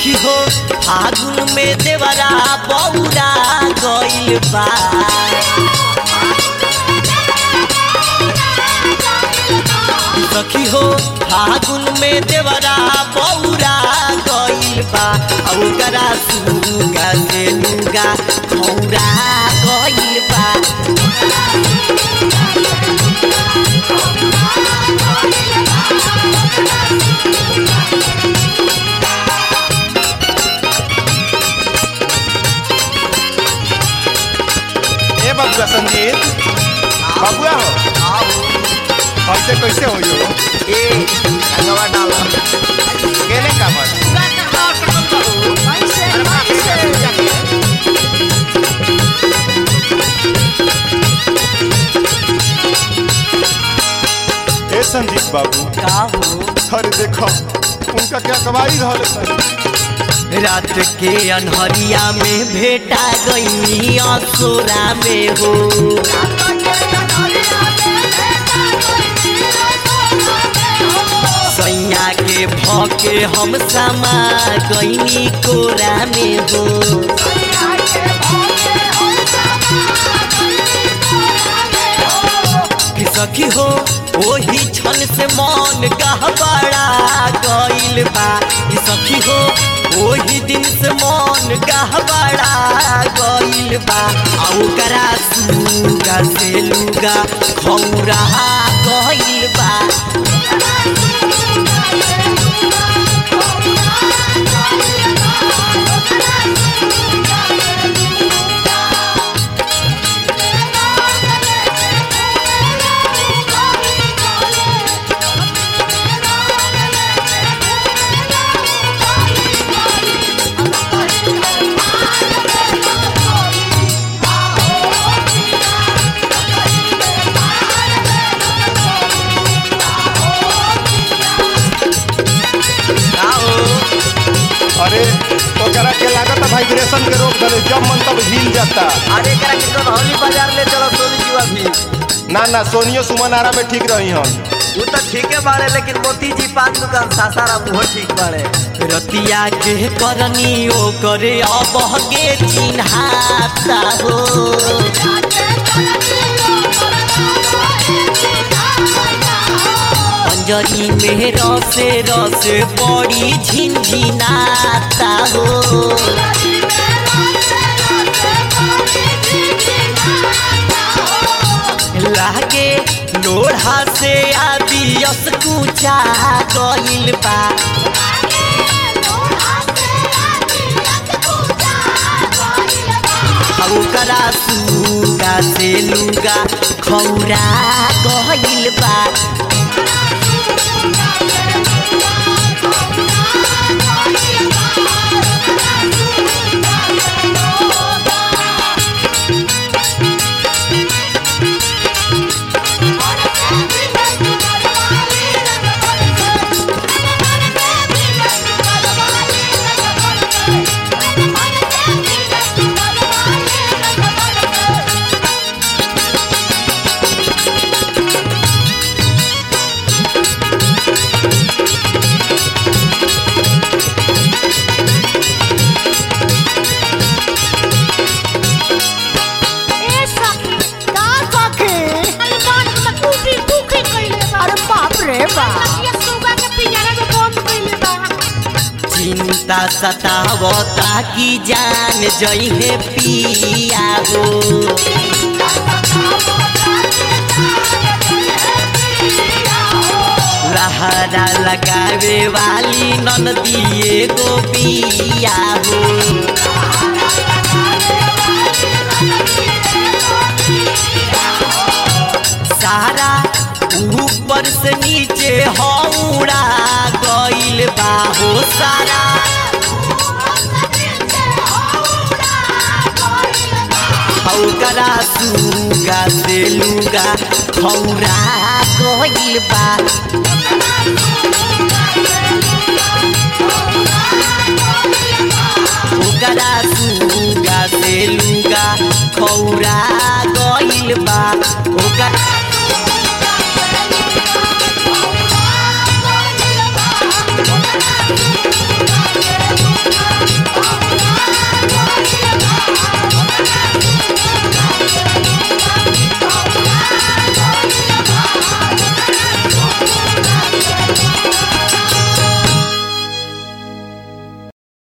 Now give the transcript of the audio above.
सखी हो फागुन में देवरा बौरा गइल बा सखी हो फागुन में देवरा बौरा गइल बा आ ओकरा सुगा से लुगा खौरा गइल बा ए बबुआ संजीत बबुआ हो हमसे कैसे हो यो ए रंगवा डाला केने का मन ए संजीत बाबू का हो अरे देखो उनका क्या कमाई रहल है रात के अनहरिया में भेटा गई असोरा में हो सैया के भके हम समा गईनी कोरा में हो कि सखी हो ओही क्षण से मन गहबड़ा गइल बा कि सखी हो ओही दिन से मन गहबड़ा गइल बा आ ओकरा सुगा से लुगा खौरा गइल बा का हो अरे ओकरा के लागत है वाइब्रेशन के रोक दले जब मन तब हिल जाता अरे करा के कौन हौली बाजार ले चलो सोनी जीवा भी ना ना सोनियो सुमन आरा में ठीक रही हन वो तो ठीके बाड़े लेकिन मोती जी पान दुकान सासारा मुँह ठीक बाड़े रतिया के करनी ओ करे अब गे चिन्हाता हो अंजनी में रसे रसे बड़ी झिनझिनाता हो लागे लोढ़ा से आदियस कुचा गइल बा आ ओकरा सुगा से लुगा खौरा गइल बा ए सखी का सखी अरे बात में टूटी टूटी कइले बा अरे बाप रे बाप ये सुगा के पिंजरा में बंद कइले बा चिंता सतावता की जान जइहे पिया हो लहरा लगावे वाली ननदिए गोपिया हो सारा ऊपर से नीचे हौड़ा गइल बा हो सारा हौकरा सुगा से लुगा खौरा गइल बा ओकरा सुगा से लुगा खौरा गइल बा ओकरा